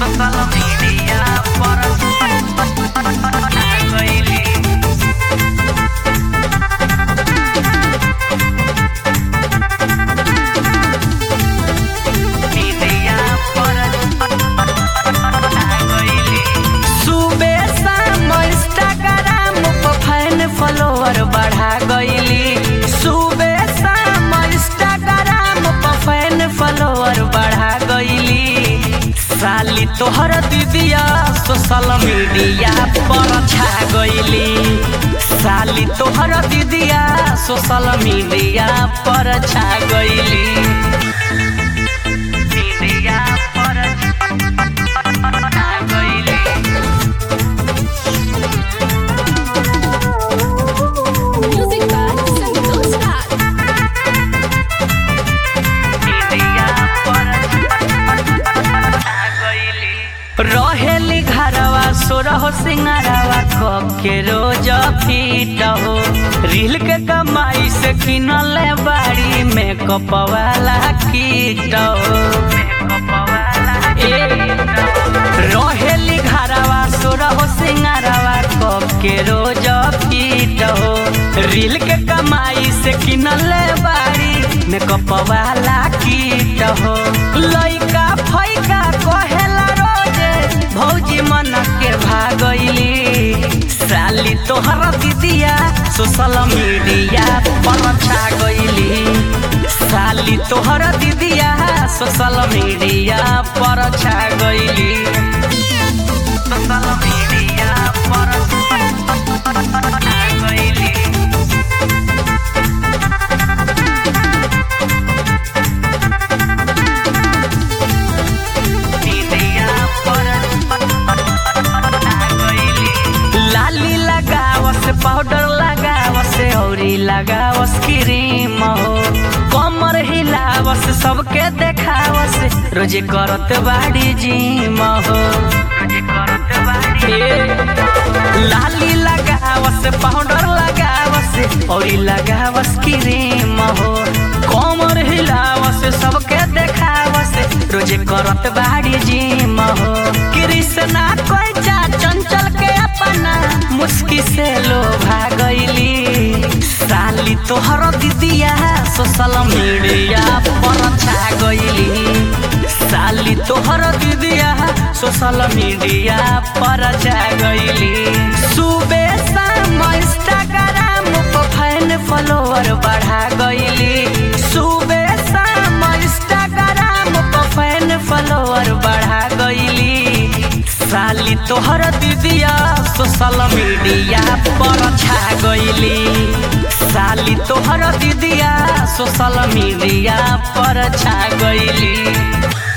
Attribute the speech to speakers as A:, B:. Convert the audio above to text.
A: Social media पर गईली media पर गईली सुबह शाम इंस्टाग्राम पर फैन फॉलोअर बढ़ा गईली सुबह शाम इंस्टाग्राम पर फैन फॉलोअर बढ़ा गईली साली तोहर दीदिया सोशल मीडिया पर छा गईली साली तोहर दीदिया सोशल मीडिया पर छा गईली मीडिया पर छा गईली
B: Music by Santos Star.
A: रहेली घरवा सोरह सिंगारवा के रोज फीट हो रील के कमाई से किनल बाड़ी मेकअप वाला कीट हो ए, रहेली घरवा सोरह सिंगारवा के रोज फीट हो रील के कमाई से किनल बाड़ी मेकअप वाला कीट हो लइका फैका कहेला रोजे भौजी मन के भागैली साली तोहर दीदिया सोशल मीडिया पर छा गईली साली तोहर दीदिया सोशल मीडिया पर छा गईली सोशल मीडिया पर छा गईली लाली लगावस पाउडर लगावस औरी लगावस क्रीम हो कमर हिलावस सबके देखावस रोजे करत बाड़ी जिम हो ए, लाली लगावस पाउडर लगावस औरी लगावस क्रीम हो कमर हिलावस सबके देखावस रोजे करत बाड़ी जिम हो कृष्णा कोइचा चंचल के अपना मुस्की से लोभा गईली साली तोहर दीदिया सोशल मीडिया पर छा गईली साली तोहर दीदिया सोशल मीडिया पर छा गईली सुबह शाम इंस्टाग्राम पर फैन फॉलोअर बढ़ा गईली सुबह शाम इंस्टाग्राम पर फैन फॉलोअर बढ़ा गईली साली तोहर दीदिया सोशल मीडिया पर छा गईली साली तोहर दीदिया सोशल मीडिया पर छा गईली